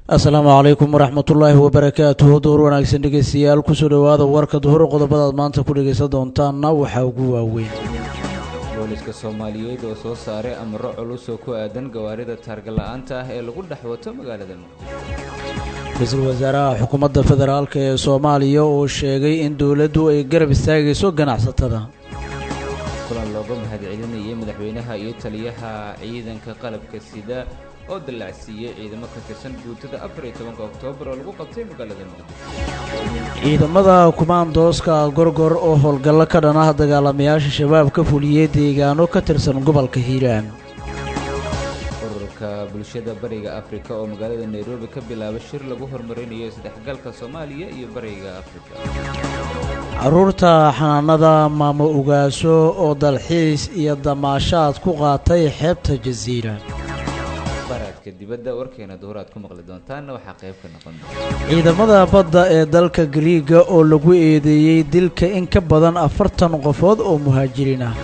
asalaamu calaykum waraxmatullaahi wabarakaatuhu door wanaagsan dhegeystayaal kusoo dhowaada warka duhur qodobadaad maanta ku dhegaysan doontaanna waxaa ugu waaweyn booliska soomaaliyeed oo soo saaray amaro culus oo ku aadan gawaarida taargala-aanta ah ee lagu dhex wato magaalada muqdisho ra-iisul wasaaraha xukuumadda federaalk ee soomaaliya oo sheegay in dowladdu ay garab istaagayso ganacsatada kulan looga mahadcelinayay madaxweynaha iyo taliyaha ciidanka qalabka sida oo dallacsiiyey ciidamo ka tirsan guutada afar iyo tobanka oktoobar oo lagu qabtay magaalada muqdisho ciidamada kumaandooska gorgor oo howlgallo ka dhan ah dagaalamayaasha shabaab ka fuliyey deegaano ka tirsan gobolka hiiraan ururka bulshada bariga afrika oo magaalada nairobi ka bilaabay shir lagu horumarinayo isdhexgalka soomaaliya iyo bariga afrika carruurta xanaanada maamo ugaaso oo dalxiis iyo damaashaad ku qaatay xeebta jasiira baraadka dibadda warkeena duhur aad ku maqli doontaanna waxaa qayb ka noqon ciidamada badda ee dalka gariiga oo lagu eedeeyey dilka in ka badan afartan qofood oo muhaajiriin ah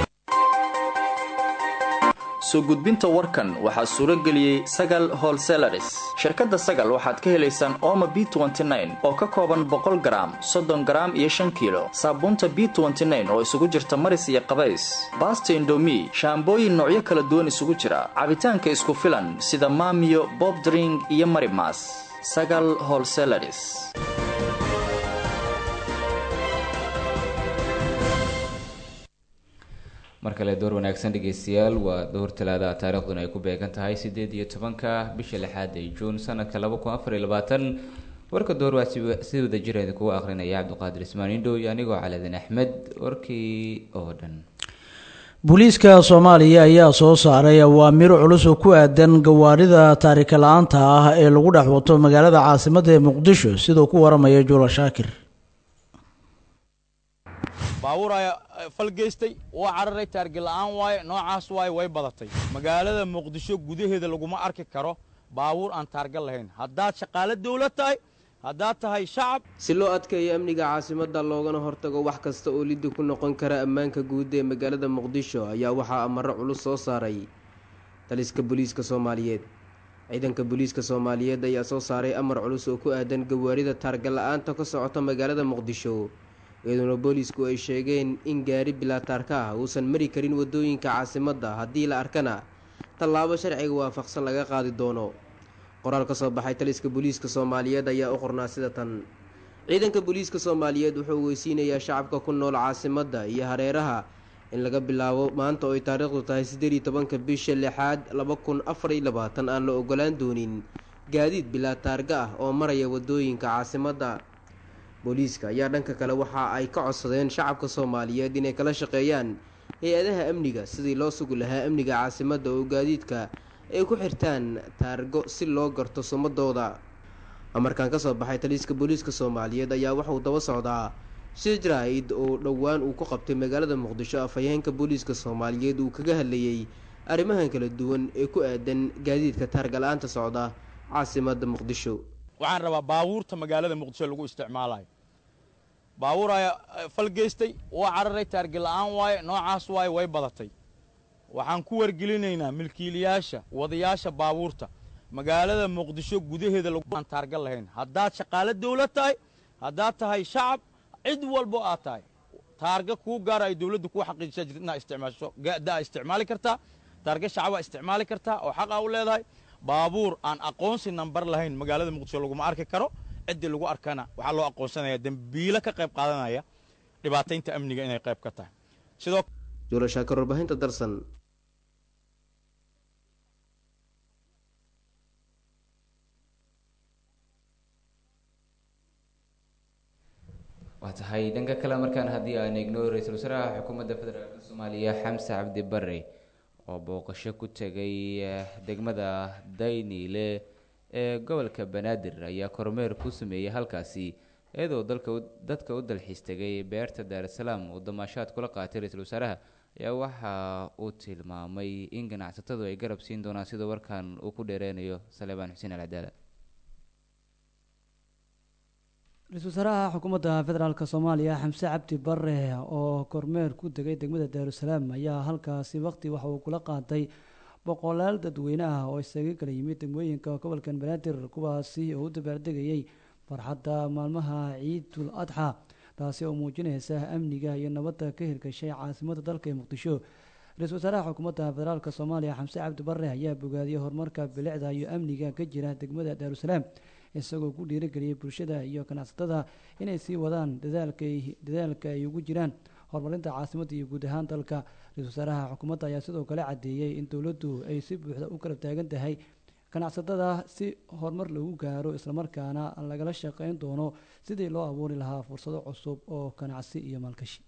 soo gudbinta warkan waxaa suuro geliyey sagal holselaris shirkadda sagal waxaad ka helaysaan ooma b oo ka kooban boqol garaam soddon garaam iyo shan kiilo saabuunta b oo isugu jirta maris iyo qabays baasta indomi shaambooyin noocyo kala duwan isugu jira cabitaanka isku filan sida maamiyo bobdring iyo marimas sagal holselaris mar kale door wanaagsan dhegeystayaal waa door talaada taariikhduna ay ku beegan tahay sideed iyo tobanka bisha lixaad ee juun sanadka laba kun afar iyo labaatan warka door waa si wada jira idinkugu akrinaya cabdiqaadir ismaan indhow iyo anigoo caladin axmed warkii oo dhan booliiska soomaaliya ayaa soo saaray awaamir culus oo ku aadan gawaarida taarika la-aanta ah ee lagu dhex wato magaalada caasimadda ee muqdisho siduu ku waramaya juula shaakir baabuur ayaa falgeystay waa cararay taargi la'aan waaye noocaas waaye way badatay magaalada muqdisho gudaheeda laguma arki karo baabuur aan taarga lahayn haddaad shaqaalo dawlad tahay haddaad tahay shacab si loo adkeeyo amniga caasimadda loogana hortago wax kasta oo liddi ku noqon kara ammaanka guud ee magaalada muqdisho ayaa waxaa amaro culus soo saaray taliska booliiska soomaaliyeed ciidanka booliiska soomaaliyeed ayaa soo saaray amar culus oo ku aadan gawaarida taarga la-aanta ka socota magaalada muqdisho iyadoona boolisku ay sheegeen in gaari bilaataarka ah uusan mari karin wadooyinka caasimadda haddii la arkana tallaabo sharciga waafaqsan laga qaadi doono qoraal ka soo baxay taliska booliiska soomaaliyeed ayaa u qornaa sida tan ciidanka booliiska soomaaliyeed wuxuu weysiinayaa shacabka ku nool caasimadda iyo hareeraha in laga bilaabo maanta oo ay taariikhdu tahay siddeed iyo tobanka bisha lixaad laba kun afar iyo labaatan aan la ogolaan doonin gaadiid bilaataarga ah oo maraya wadooyinka caasimadda booliiska ayaa dhanka kale waxa ay ka codsadeen shacabka soomaaliyeed inay kala shaqeeyaan hay-adaha amniga sidii loo sugi lahaa amniga caasimadda oo gaadiidka ay ku xirtaan taargo si loo garto sumadooda amarkan ka soo baxay taliiska booliiska soomaaliyeed ayaa waxauu daba socdaa shijraid oo dhowaan uu ku qabtay magaalada muqdisho afhayeenka booliiska soomaaliyeed uu kaga hadlayey arrimahan kala duwan ee ku aadan gaadiidka taarga la-aanta socda caasimadda muqdisho waxaan rabaa baabuurta magaalada muqdisho lagu isticmaalayo baabuur ayaa falgeystay waa cararay taargi la'aan waaye noocaas waaye way badatay waxaan ku wargelinaynaa milkiilayaasha wadayaasha baabuurta magaalada muqdisho gudaheeda laguaan taarga lahayn haddaad shaqaalo dawlad tahay haddaad tahay shacab cid walbo aad tahay taarga kuu gaara ay dawladdu kuu xaqiijisa jirta inaad isticmaasho gadaa isticmaali kartaa taarga shacabaa isticmaali kartaa oo xaq aa u leedahay baabuur aan aqoonsi nambar lahayn magaalada muqdisho laguma arki karo ciddii lagu arkana waxaa loo aqoonsanaya dembiilo ka qayb qaadanaya dhibaataynta amniga inay qayb ka tahay sidoo juulashaakar warbaahinta darsan waa tahay dhanka kale markaan haddii aan eegno ra-iisul wasaaraha xukuumadda federaalk soomaaliya xamse cabdi bare oo booqasho ku tegay degmada dayniile ee gobolka banaadir ayaa kormeer ku sameeyey halkaasi iyadoo dalka dadka u dalxiis tegay beerta daarasalaam uu damaashaad kula qaatay ra-iisul wasaaraha ayaa waxa uu tilmaamay in ganacsatadu ay garab siin doonaan sida warkan uu ku dheereynayo saleebaan xuseen alcadaala ra-iisul wasaaraha xukuumadda federaalk soomaaliya xamse cabdi bare oo kormeer ku degay degmada daarusalaam ayaa halkaasi waqti waxa uu kula qaatay boqolaal dadweyne ah oo isaga kala yimid degmooyinka gobolka banaadir kuwaasi oo u dabaaldegayay farxadda maalmaha ciidul adxa taasi oo muujinaysa amniga iyo nabadda ka hirgashay caasimada dalka ee muqdisho ra-iisul wasaaraha xukuumadda federaalk soomaaliya xamse cabdi barre ayaa bogaadiyey horumarka bilicda iyo amniga ka jira degmada daarusalaam isagoo ku dhiirigeliyey bulshada iyo ganacsatada inay sii wadaan dadaalka ay ugu jiraan horumarinta caasimadda iyo guud ahaan dalka ra-isul wasaaraha xukuumadda ayaa sidoo kale caddeeyey in dowladdu ay si buuxda u garab taagan tahay ganacsatada si horumar lagu gaaro islamarkaana lagala shaqeyn doono sidii loo abuuri lahaa fursado cusub oo ganacsi iyo maalgashi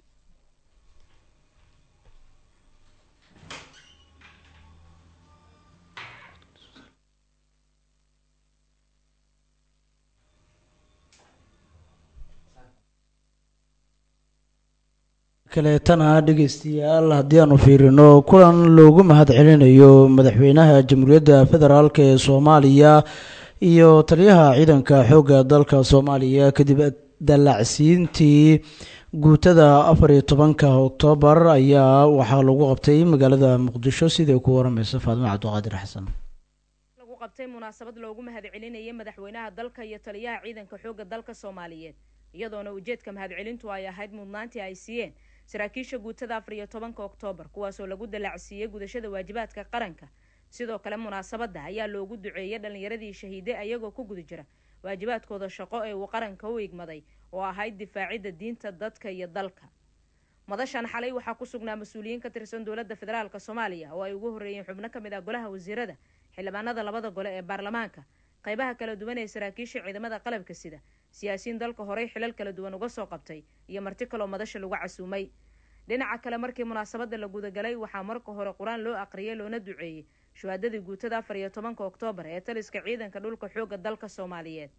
kaleetana dhegeystayaal haddii aanu fiirino kulan loogu mahad celinayo madaxweynaha jamhuuriyadda federaalk ee soomaaliya iyo taliyaha ciidanka xoogga dalka soomaaliya kadib dallacsiintii guutada afar iyo tobanka oktoobar ayaa waxaa lagu qabtay magaalada muqdisho sidai ku waramaysa faadimo cabdiqaadir xasan lagu qabtay munaasabad loogu mahad celinayay madaxweynaha dalka iyo taliyaha ciidanka xoogga dalka soomaaliyeed iyadoona ujeedka mahadcelintu ay ahayd mudnaantii ay siiyeen saraakiisha guutada afar iyo tobanka oktoobar kuwaasoo lagu dallacsiiyey gudashada waajibaadka qaranka sidoo kale munaasabadda ayaa loogu duceeyay dhallinyaradii shahiide ayagoo ku guda jira waajibaadkooda shaqo ee uu qaranka u igmaday oo ahayd difaacidda diinta dadka iyo dalka madashan xalay waxaa ku sugnaa mas-uuliyiin ka tirsan dowladda federaalk soomaaliya oo ay ugu horreeyeen xubno ka mid ah golaha wasiirada xildhibaanada labada gole ee baarlamaanka qaybaha kala duwan ee saraakiisha ciidamada qalabka sida siyaasiyiin dalka horey xilal kala duwan uga soo qabtay iyo marti kaloo madasha lagu casuumay dhinaca kale markii munaasabadda la gudagalay waxaa marka hore qur-aan loo aqriyay loona duceeyey shuhaadadii guutada afar iyo tobanka oktoobar ee taliska ciidanka dhulka xoogga dalka soomaaliyeed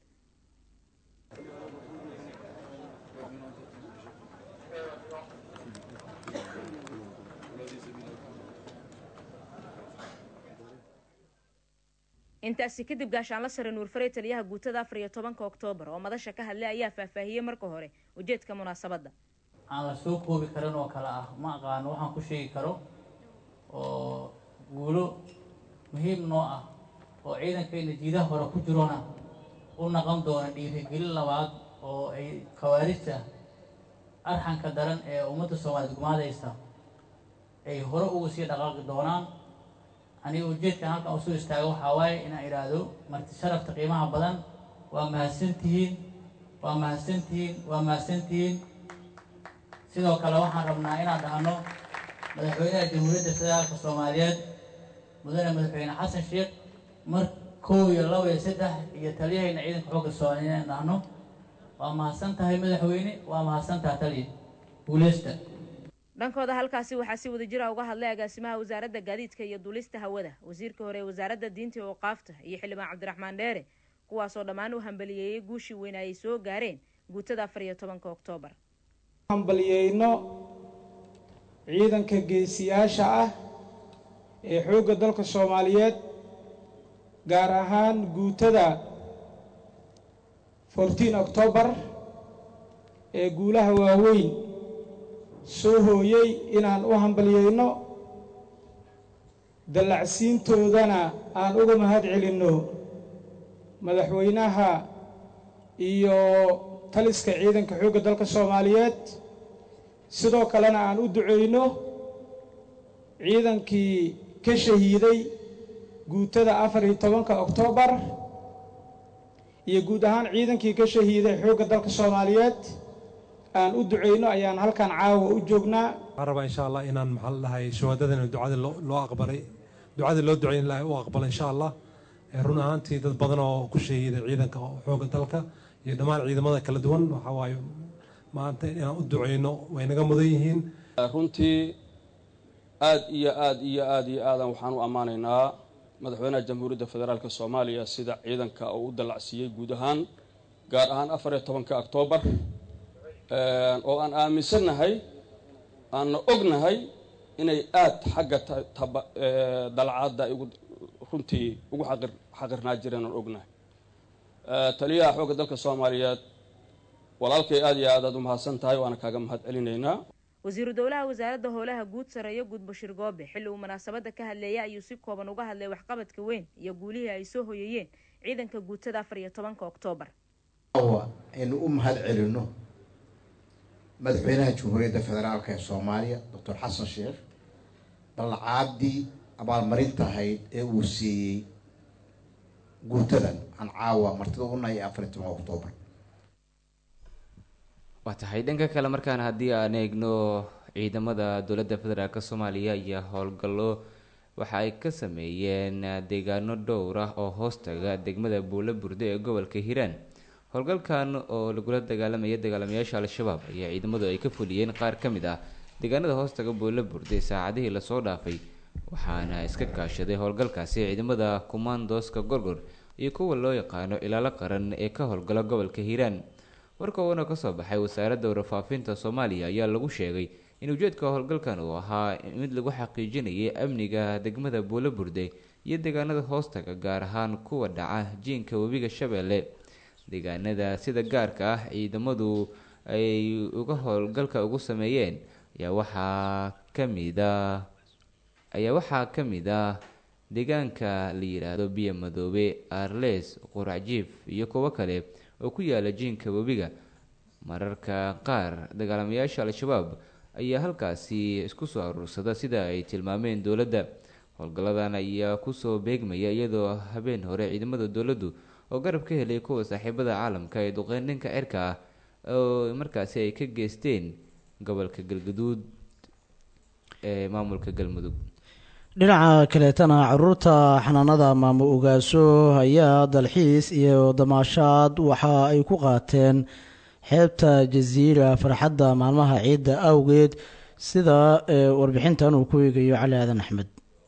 intaasi kadib gaashaanla sare nuurfarey taliyaha guutada afar iyo tobanka oktoobar oo madasha ka hadlay ayaa faahfaahiyey marka hore ujeedka munaasabadda aan la soo koobi karin oo kale ah ma aqaano waxaan ku sheegi karo oo guulo muhiim noo ah oo ciidankayna jiidaha hore ku jirona u naqon doona dhiirigelin labaad oo ay khawaarijta arxanka daran ee ummadda soomaaliyeed gumaadaysa ay hore uga sii dhaqaaqi doonaan aniga ujeedkan halkan usoo istaago waxaa waaye inaan idhaahdo marti sharafta qiimaha badan waa mahadsantihiin waa mahadsantihiin waa mahadsantihiin sidoo kale waxaan rabnaa inaan dhahno madaxweynaha jamhuuriyadda federaalka soomaaliyeed mudane madaxweyne xasan sheekh mar kow iyo laba iyo saddex iyo taliyahayna ciidanka xoogga soomaaliyeed inaan dhahno waa mahadsan tahay madaxweyne waa mahadsan tahay taliya guuleysta dhankooda halkaasi waxaa si wada jira uga hadlay agaasimaha wasaaradda gaadiidka iyo duulista hawada wasiirka hore ee wasaaradda diinta iyo waqaafta iyo xildhibaan cabdiraxmaan dheere kuwaasoo dhammaan u hambaliyeeyey guushii weyne ay soo gaareen guutada afar iyo tobanka oktoobar hambaliyeyno ciidanka geesiyaasha ah ee xoogga dalka soomaaliyeed gaar ahaan guutada fourteen octoobar ee guulaha waaweyn soo hooyey inaan u hambaliyeyno dallacsiintoodana aan uga mahad celinno madaxweynaha iyo taliska ciidanka xoogga dalka soomaaliyeed sidoo kalena aan u duceyno ciidankii ka shahiiday guutada afar iyo tobanka oktoobar iyo guud ahaan ciidankii ka shahiiday xoogga dalka soomaaliyeed aan u duceyno ayaan halkan caawa u joognaa waxaan rabaa insha allah inaan maxaa la dhahay shuhadadana ducada loo aqbalay ducadii loo duceyn lahay u aqbala insha allah run ahaantii dad badan oo ku shahiiday ciidanka xoogga dalka iyo dhammaan ciidamada kala duwan waxaa waaye maanta inaan u duceyno way naga mudan yihiin runtii aad iyo aad iyo aad iyo aadan waxaan u ammaanaynaa madaxweynaha jamhuuriyadda federaalk soomaaliya sida ciidanka uu u dallacsiiyey guud ahaan gaar ahaan afar iyo tobanka oktoobar oo aan aaminsannahay aanna ognahay inay aad xagga dalcadda runtii ugu xaqirnaa jireen aan ognahay taliyaha xoogga dalka soomaaliyeed walaalkay aad iyo aad aad u mahadsan tahay waana kaaga mahad celinaynaa wasiiru dowlaha wasaaradda howlaha guud sareeyo guud bashiir goobe xilli uu munaasabada ka hadleeyay ayuu si kooban uga hadlay waxqabadka weyn iyo guulihii ay soo hoyayeen ciidanka guutada afar iyo tobanka oktoobar aynu u mahad celino madaxweynaha jamhuuriyadda federaalk ee soomaaliya doctor xasan sheekh balcaadii abaalmarinta ahayd ee uu siiyey guutadan aan caawa martida unahay afar iyo toban oktoobar waa tahay dhanka kale markaan haddii aan eegno ciidamada dowladda federaalk soomaaliya iyo howlgallo waxa ay ka sameeyeen deegaano dhowr ah oo hoostaga degmada buulo burde ee gobolka hiiraan howlgalkan oo lagula dagaalamaya dagaalamayaasha al-shabaab ayaa ciidamadu ay ka fuliyeen qaar ka mid ah deegaanada hoostaga buulo burde saacadihii lasoo dhaafay waxaana iska kaashaday howlgalkaasi ciidamada kumaandooska gorgor iyo kuwa loo yaqaano ilaalo qaran ee ka howlgala gobolka hiiraan warka uuna kasoo baxay wasaaradda warfaafinta soomaaliya ayaa lagu sheegay in ujeedka howlgalkan uu ahaa mid lagu xaqiijinayay amniga degmada buulo burde iyo deegaanada hoostaga gaar ahaan kuwa dhaca jiinka webiga shabeelle deegaanada sida gaarka ah ciidamadu ay uga howlgalka ugu sameeyeen ayaa waxaa kamida ayaa waxaa ka mid ah deegaanka la yidhaahdo biyo madoobe arles quracjiif iyo kuwo kale oo ku yaala jiinka webiga mararka qaar dagaalamayaasha al-shabaab ayaa halkaasi isku soo aruursada sida ay tilmaameen dowladda howlgalladan ayaa kusoo beegmaya iyadoo habeen hore ciidamada dowladdu oo garab ka helay kuwa saaxiibada caalamka ee duqeyn dhanka cirka ah oo markaasi ay ka geysteen gobolka galgaduud ee maamulka galmudug dhinaca kaleetana caruurta xanaanada maamo ogaaso ayaa dalxiis iyo damaashaad waxa ay ku qaateen xeebta jasiira farxadda maalmaha ciidda awgeed sida warbixintan uu ku eegayo cali aadan axmed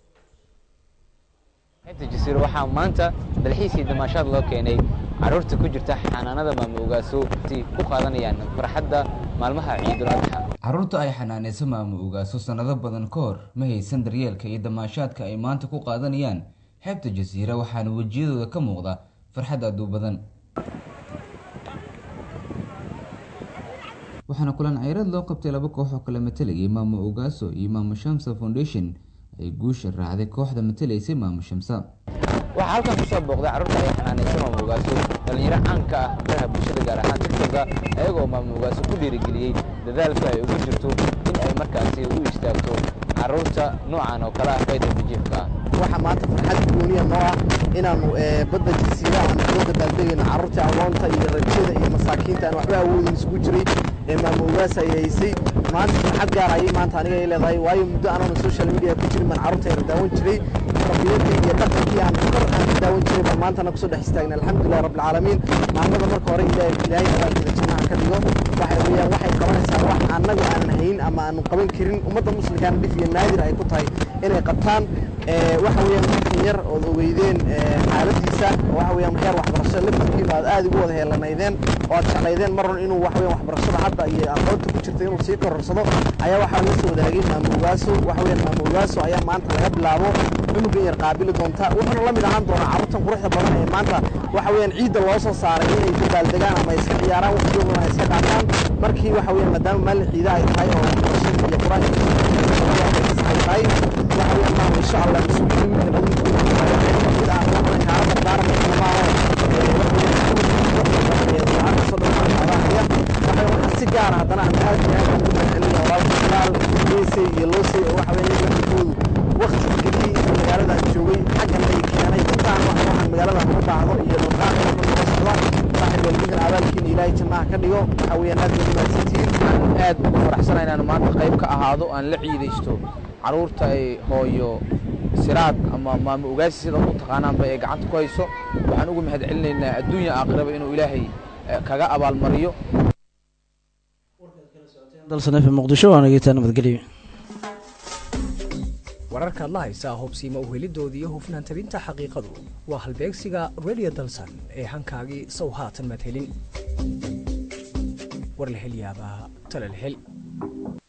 xeebta jasiiro waxaa maanta dalxiisii damaashaad loo keenay caruurta ku jirta xanaanada maamo ogaaso ku qaadanayaan farxadda maalmaha ciidul adxa caruurta ay xanaanayso maamo ogaaso sannado badan ka hor ma haysan daryeelka iyo damaashaadka ay maanta ku qaadanayaan xeebta jasiira waxaana wejiyadooda ka muuqda farxad aad u badan waxaana kulan ceyraad loo qabtay laba koox oo kala matalayay maamo ogaaso iyo maamo shamsa foundation ay guusha raacday kooxda matalaysay maamo shamsa waxaa halkan kusoo booqday carruurta ay xanaanayso maamo ogaaso dhalinyaro caanka ah baraha bulshada gaar ahaan tiktoka ayagoo maamo ogaaso ku dhiirigeliyey dadaalka ay ugu jirto in ay markaasi u istaagto carruurta noocan oo kale ah qayda bijiifka ah waxaa maanta farxad gooniya noo ah inaanu badda jasiira aanu soo dabaaldegayno carruurtii agoonta iyo rajada iyo masaakiinta aan waxba awoodin isugu jiray ee maamo ogaas ay haysay maanta farxad gaar ayay maanta aniga ay leedahay waayo muddo anaanu social media ku jirin baan carruurta yara daawan jiray rabiyadii iyo dhaqankii aan kor aan ka daawan jiray baan maantana kusoo dhex istaagna alxamdulillahi rabbilcaalamiin maamada marka hore ilaahay ilaahay abaalkeeda jannaha ka dhigo waxay weeyaan waxay qabanaysaa wax annagu aanan hayn ama aanu qaban karin ummadda muslimkaana dhif iyo naadir ay ku tahay inay qabtaan waxa weeyaan markan yar ood ogeydeen xaaladiisa waxa weeyaan heer waxbarasho laftarkiina aad aad ugu wada heelanaydeen oo aad jeclaydeen mar in inuu waxa weeyaan waxbarashada hadda iyo aqoonta ku jirta inuu sii kororsado ayaa waxaa la soo wadaagay maamo ogaaso waxa weeyaan maamo ogaaso ayaa maanta laga bilaabo cunugan yar qaabili doonta wuxuuna la mid ahaan doonaa carruurtan quruxda badan ee maanta waxa weeyaan ciidda loo soo saaray inay dabaaldegaan ama iska ciyaaraan waqtigoodana ay iska qaataan markii waxa weeyaan maadaama maalin ciida ay tahay oo waxbarashada iyo qur-aanka ay tahay waxa weeyaan maama insha allah isugu yimid mid aan waxna kaala dardaaranayna maaho waxaa si gaara haddana aan aad iyo aad ugu mahadcelina walaalka bilaal geesay iyo loosay oo waxa weeyaan waqtigoodu waqti geliyey inta magaalada aan joogay xaggan ay keenay intaan wax waxaan magaalada ku baahdo iyo dhaqaaqa marka socda saaxiib walidinkan abaalkiina ilaahay jannaha ka dhigo waxa weeyaan aad bay umaadsantihiin aad ugu faraxsanahay inaan maanta qayb ka ahaado aan la ciidaysto carruurta ay hooyo siraad ama maamo ogaasi sida u taqaanaanba ee gacanta ku hayso waxaan ugu mahad celinaynaa adduunya aakhiraba inuu ilaahay kaga abaalmariyo dalsan f muqdisho waa nageetaa nabadgelyo wararkaad la haysaa hubsiima uhelidooda iyo hufnaan tabinta xaqiiqadu waa halbeegsiga radio dalsan ee hankaagii sow haatan madhelin war la hel yaabaa tala la hel